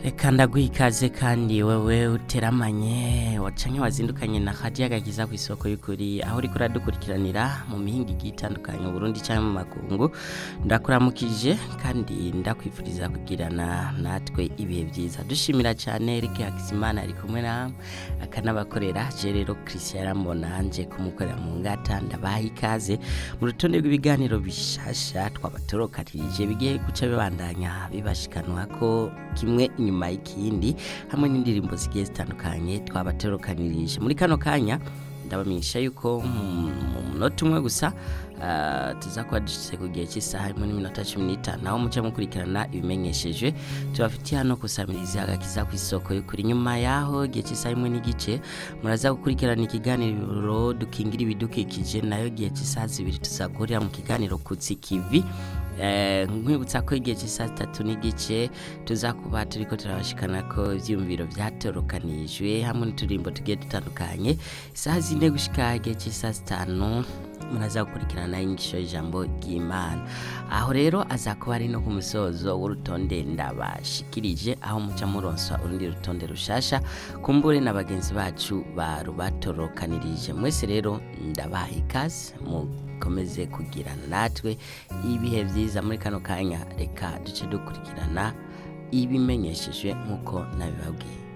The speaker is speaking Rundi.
reka ndaguha ikaze kandi wewe uteramanye wacanke wazindukanye na hadiya gakiza ku isoko y'ukuri aho uriko uradukurikiranira mu mihinga igiye itandukanye mu burundi canke mu makungu ndakuramukije kandi ndakwifuriza kugirana natwe ibihe vyiza dushimira cane Eric Hakizimana ari kumwe namwe akanabakorera je rero Christian Ramona nje kumukorera mu ngata ndabaha ikaze mu rutonde rw'ibiganiro bishasha twabatorokanirije bigiye guca bibandanya bibashikanwa ko kimwe inyuma y'ikindi hamwe n'indirimbo zigiye zitandukanye twabatorokanirije muri kano kanya ndabamenyesha yuko mu munota umwe gusa ah, tuza kuba dushitse ku gihe cy'isaha imwe n'iminota cumi n'itanu aho muca mukurikirana ibimenyesheje tubafitiye hano kusamiriza agakiza ku isoko y'ukuri nyuma yaho igihe cy'isaha imwe n'igice muraza gukurikirana ikiganiro dukingira ibidukikije nayo igihe cy'isaha zibiri tuzagurira mu kiganiro kutsi kivi Eh, nkwibutsa ko igihe cy'isaha zitatu n'igice tuza kuba turiko turabashikana ko ivyiyumviro vyatorokanijwe hamwe n'uturimbo tugiye dutandukanye isaha zine gushika igihe cy'isaha zitanu muraza gukurikirana inyigisho y'ijambo ry'imana aho rero aza kuba ari no ku musozo w'urutonde ndabashikirije aho muca muronswa urundi rutonde rushasha kumbure na bagenzi bacu barubatorokanirije mwese rero ndabaha ikaze mukomeze kugirana natwe ibihe vyiza muri kano kanya reka duce dukurikirana ibimenyeshejwe nk'uko nabibabwiye